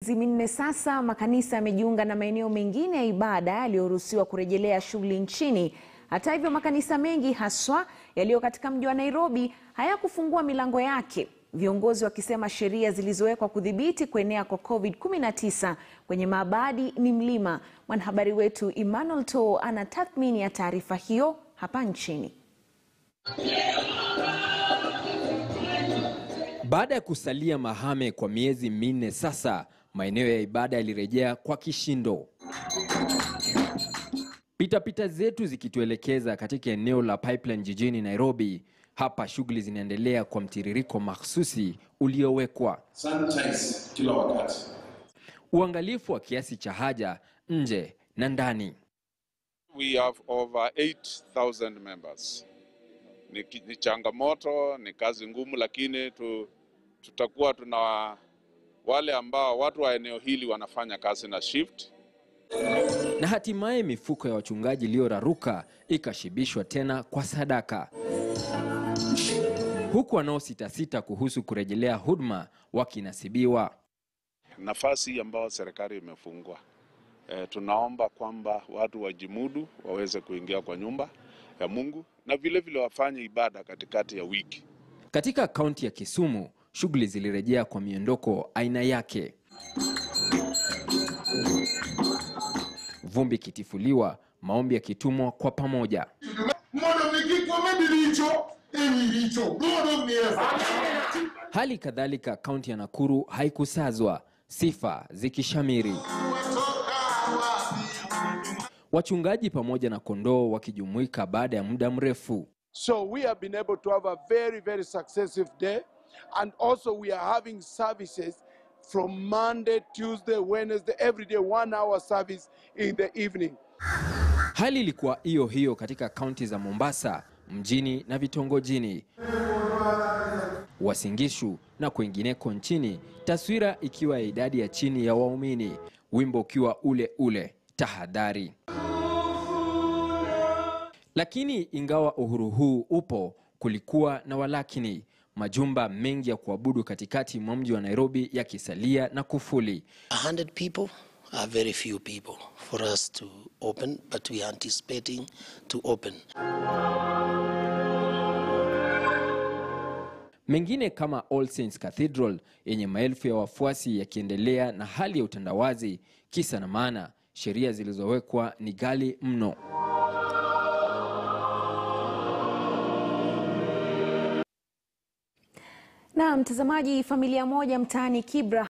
miezi minne sasa, makanisa yamejiunga na maeneo mengine ya ibada yaliyoruhusiwa kurejelea shughuli nchini. Hata hivyo, makanisa mengi haswa yaliyo katika mji wa Nairobi hayakufungua milango yake, viongozi wakisema sheria zilizowekwa kudhibiti kuenea kwa COVID-19 kwenye maabadi ni mlima. Mwanahabari wetu Emmanuel To ana tathmini ya taarifa hiyo hapa nchini. Baada ya kusalia mahame kwa miezi minne sasa, maeneo ya ibada yalirejea kwa kishindo. Pitapita zetu zikituelekeza katika eneo la Pipeline jijini Nairobi. Hapa shughuli zinaendelea kwa mtiririko mahsusi uliowekwa, sanitize kila wakati. uangalifu wa kiasi cha haja nje na ndani. We have over 8,000 members. Ni, ki- ni changamoto, ni kazi ngumu, lakini tu, tutakuwa tuna wale ambao watu wa eneo hili wanafanya kazi na shift. Na hatimaye mifuko ya wachungaji iliyoraruka ikashibishwa tena kwa sadaka, huku wanaositasita kuhusu kurejelea huduma wakinasibiwa. Nafasi ambayo serikali imefungua, e, tunaomba kwamba watu wajimudu waweze kuingia kwa nyumba ya Mungu na vile vile wafanye ibada katikati ya wiki. Katika kaunti ya Kisumu, shughuli zilirejea kwa miondoko aina yake, vumbi ikitifuliwa, maombi yakitumwa kwa pamoja. Mondo mikikwa mabilicho ewiricho godo miesa Hali kadhalika kaunti ya Nakuru haikusazwa, sifa zikishamiri, wachungaji pamoja na kondoo wakijumuika baada ya muda mrefu. So we have been able to have a very, very successive day. And also we are having services from Monday, Tuesday, Wednesday, every day, one hour service in the evening. Hali ilikuwa hiyo hiyo katika kaunti za Mombasa mjini na vitongojini, Wasingishu na kwengineko nchini, taswira ikiwa ya idadi ya chini ya waumini, wimbo ukiwa ule ule, tahadhari. Lakini ingawa uhuru huu upo, kulikuwa na walakini, majumba mengi ya kuabudu katikati mwa mji wa Nairobi yakisalia na kufuli. 100 people are very few people for us to open, but we are anticipating to open. Mengine kama All Saints Cathedral yenye maelfu ya wafuasi yakiendelea na hali ya utandawazi. Kisa na maana, sheria zilizowekwa ni ghali mno. Na mtazamaji, familia moja mtaani Kibra